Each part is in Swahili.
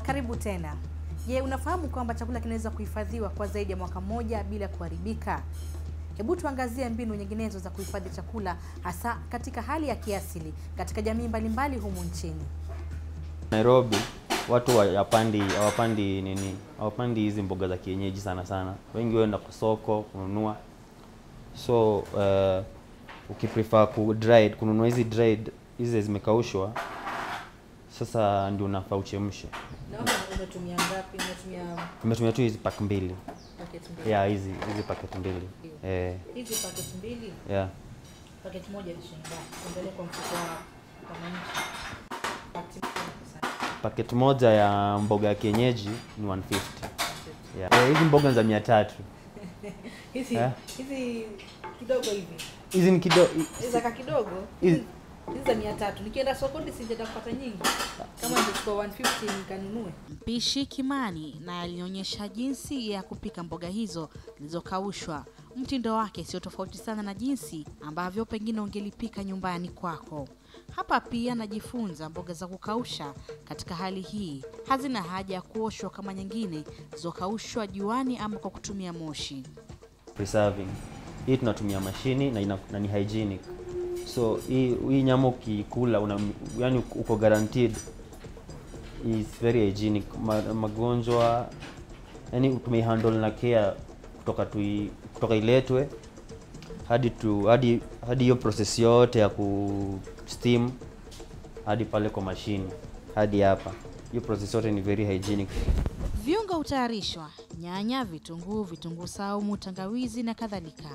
Karibu tena. Je, unafahamu kwamba chakula kinaweza kuhifadhiwa kwa zaidi ya mwaka mmoja bila kuharibika? Hebu tuangazie mbinu nyinginezo za kuhifadhi chakula hasa katika hali ya kiasili katika jamii mbalimbali humu nchini. Nairobi watu hawapandi hawapandi nini hawapandi hizi mboga za kienyeji sana sana, wengi huenda kwa soko kununua. So uh, ukiprefer ku dried kununua hizi dried hizi zimekaushwa, sasa ndio unafaa uchemshe. Naona umetumia ngapi? Umetumia Nimetumia tu hizi pack mbili paketi mbili. yeah, hizi hizi packet mbili eh, Hizi paketi mbili, yeah. paketi moja ni shilingi ngapi? Tuendelee kwa mfuko wa wananchi. Paketi moja Packet moja ya mboga ya kienyeji ni 150 yeah. Eh, hizi mboga ni za mia tatu hizi Eh? hizi kidogo hivi hizi ni kidogo hizi zaka kidogo Hizi- hizi za mia tatu nikienda sokoni sijenda kupata nyingi kama ningechukua 150 nikanunue mpishi kimani na alionyesha jinsi ya kupika mboga hizo zilizokaushwa mtindo wake sio tofauti sana na jinsi ambavyo pengine ungelipika nyumbani kwako hapa pia najifunza mboga za kukausha katika hali hii hazina haja ya kuoshwa kama nyingine zilizokaushwa juani ama kwa kutumia moshi preserving. Hii tunatumia mashini na, ina, na ni hygienic. So hii hii nyama ukikula una, yani uko guaranteed is very hygienic. Ma, magonjwa yani tumeihandle na care kutoka tui, kutoka iletwe hadi tu hadi hadi hiyo process yote ya ku steam hadi pale kwa mashini hadi hapa. Hiyo process yote ni very hygienic. Viungo hutayarishwa: nyanya, vitunguu, vitunguu saumu, tangawizi na kadhalika.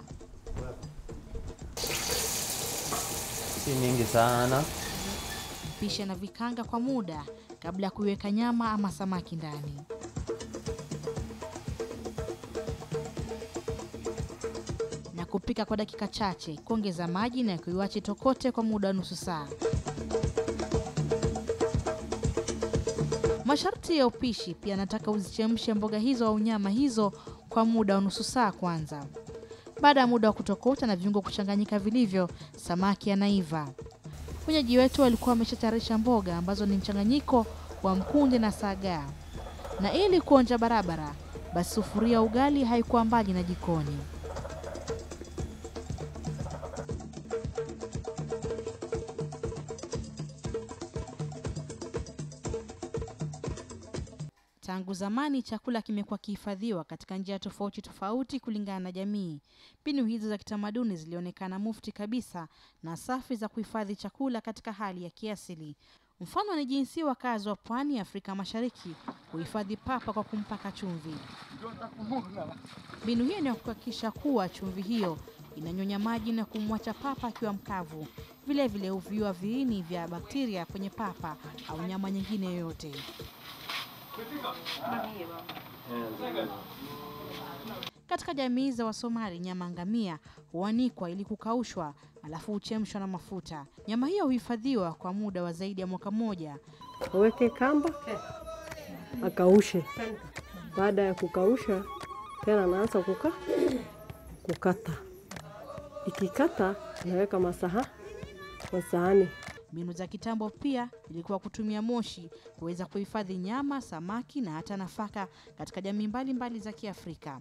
Si mingi sana. Mpishi anavikanga kwa muda kabla ya kuiweka nyama ama samaki ndani. Na kupika kwa dakika chache, kuongeza maji na kuiwache tokote kwa muda wa nusu saa. Masharti ya upishi pia nataka uzichemshe mboga hizo au nyama hizo kwa muda wa nusu saa kwanza. Baada ya muda wa kutokota na viungo kuchanganyika vilivyo, samaki anaiva. Wenyeji wetu walikuwa wameshatayarisha mboga ambazo ni mchanganyiko wa mkunde na sagaa, na ili kuonja barabara, basi sufuria ugali haikuwa mbali na jikoni. Tangu zamani chakula kimekuwa kihifadhiwa katika njia tofauti tofauti kulingana na jamii. Mbinu hizo za kitamaduni zilionekana mufti kabisa na safi za kuhifadhi chakula katika hali ya kiasili. Mfano ni jinsi wakazi wa pwani ya Afrika Mashariki huhifadhi papa kwa kumpaka chumvi. Mbinu hiyo ni ya kuhakikisha kuwa chumvi hiyo inanyonya maji na kumwacha papa akiwa mkavu. Vilevile huviua viini vya bakteria kwenye papa au nyama nyingine yoyote. Katika jamii za Wasomali, nyama ngamia huanikwa ili kukaushwa, alafu huchemshwa na mafuta. Nyama hiyo huhifadhiwa kwa muda wa zaidi ya mwaka mmoja. aweke kamba akaushe. Baada ya kukausha, tena anaanza kuka kukata. Ikikata anaweka masaha masahani. Mbinu za kitambo pia ilikuwa kutumia moshi kuweza kuhifadhi nyama, samaki na hata nafaka katika jamii mbalimbali za Kiafrika.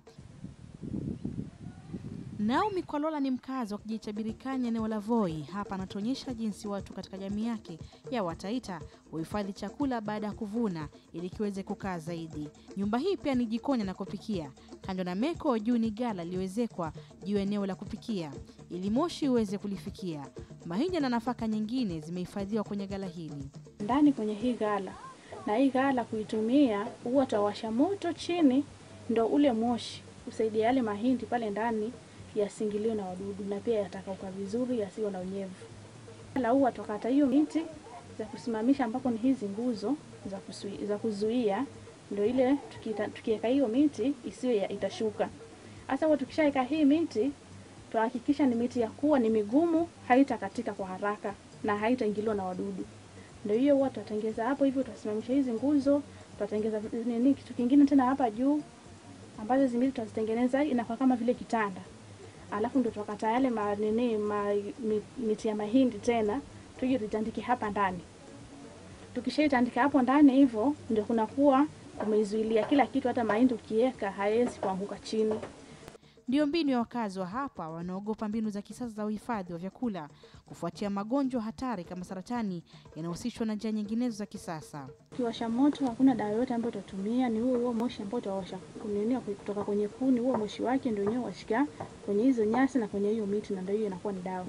Naomi Kwalola ni mkazi wa kijiji cha Birikani eneo la Voi. Hapa anatuonyesha jinsi watu katika jamii yake ya Wataita huhifadhi chakula baada ya kuvuna ili kiweze kukaa zaidi. Nyumba hii pia ni jikoni na kupikia. Kando na meko, juu ni gala lililoezekwa juu ya eneo la kupikia ili moshi uweze kulifikia. Mahindi na nafaka nyingine zimehifadhiwa kwenye gala hili. ndani kwenye hii gala, na hii gala kuitumia huwa tawasha moto chini, ndo ule moshi usaidia yale mahindi pale ndani yasingiliwe na wadudu na pia yatakauka vizuri, yasiwe na unyevu. Gala huwa tukata hiyo miti za kusimamisha, ambapo ni hizi nguzo za, kusui, za kuzuia, ndo ile tukita- tukiweka hiyo miti isiwe ya- itashuka. Hasa huwa tukishaweka hii miti tuhakikisha ni miti ya kuwa ni migumu, haitakatika kwa haraka na haitaingiliwa na wadudu. Ndio hiyo huwa tutatengeza hapo hivyo, tutasimamisha hizi nguzo, tutatengeza vi- nini, kitu kingine tena hapa juu, ambazo zimili tutazitengeneza inakuwa kama vile kitanda, alafu ndio tutakata yale ma, nini ma, mi, miti ya mahindi tena tuje tutandike hapa ndani. Tukishaitandika hapo ndani hivyo, ndio kunakuwa kumeizuilia kila kitu, hata mahindi ukiweka haiwezi kuanguka chini. Ndiyo mbinu ya wakazi wa hapa wanaogopa mbinu za kisasa za uhifadhi wa vyakula kufuatia magonjwa hatari kama saratani yanahusishwa na njia nyinginezo za kisasa. Ukiwasha moto, hakuna dawa yoyote ambayo utatumia, ni huo huo moshi ambao utawasha kunini kutoka kwenye kuni. Huo moshi wake ndio wenyewe washika kwenye hizo nyasi na kwenye hiyo miti, na ndio hiyo inakuwa ni dawa.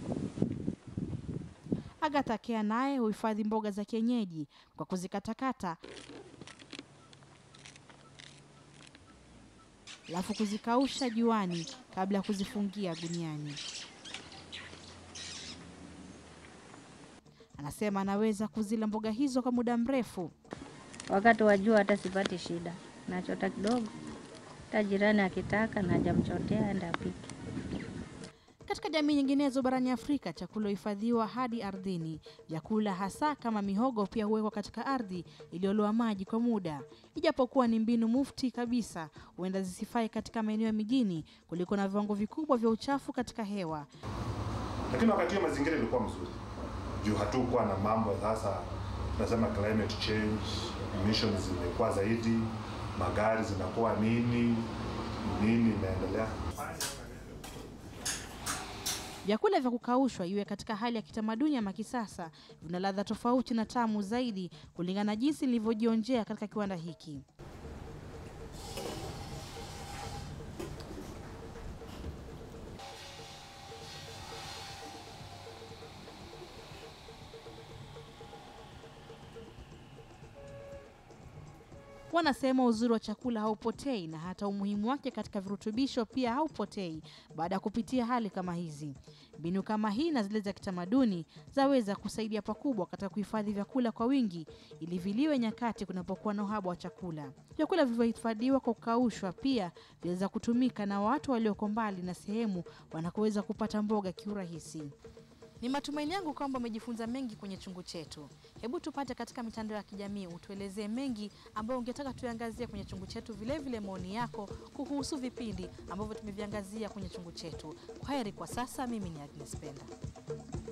Agatha Kea naye huhifadhi mboga za kienyeji kwa kuzikatakata alafu kuzikausha juani kabla ya kuzifungia guniani. Anasema anaweza kuzila mboga hizo kwa muda mrefu. Wakati wa jua hata sipati shida, nachota kidogo, hata jirani akitaka najamchotea enda apike. Katika jamii nyinginezo barani Afrika, chakula huhifadhiwa hadi ardhini. Vyakula hasa kama mihogo pia huwekwa katika ardhi iliyoloa maji kwa muda. Ijapokuwa ni mbinu mufti kabisa, huenda zisifai katika maeneo ya mijini kuliko na viwango vikubwa vya uchafu katika hewa. lakini wakati hiyo mazingira ilikuwa mzuri juu hatukuwa na mambo ya sasa nasema climate change emissions zimekuwa zaidi magari zinakuwa nini nini inaendelea Vyakula vya kukaushwa iwe katika hali ya kitamaduni ama kisasa, vina ladha tofauti na tamu zaidi kulingana na jinsi nilivyojionjea katika kiwanda hiki. Wanasema uzuri wa chakula haupotei na hata umuhimu wake katika virutubisho pia haupotei baada ya kupitia hali kama hizi. Mbinu kama hii na zile za kitamaduni zaweza kusaidia pakubwa katika kuhifadhi vyakula kwa wingi ili viliwe nyakati kunapokuwa na uhaba wa chakula. Vyakula vilivyohifadhiwa kwa kukaushwa pia vinaweza kutumika na watu walioko mbali na sehemu wanakoweza kupata mboga kiurahisi. Ni matumaini yangu kwamba umejifunza mengi kwenye chungu chetu. Hebu tupate katika mitandao ya kijamii, utuelezee mengi ambayo ungetaka tuangazie kwenye chungu chetu, vilevile maoni yako kuhusu vipindi ambavyo tumeviangazia kwenye chungu chetu. Kwa heri kwa sasa, mimi ni Agnes Penda.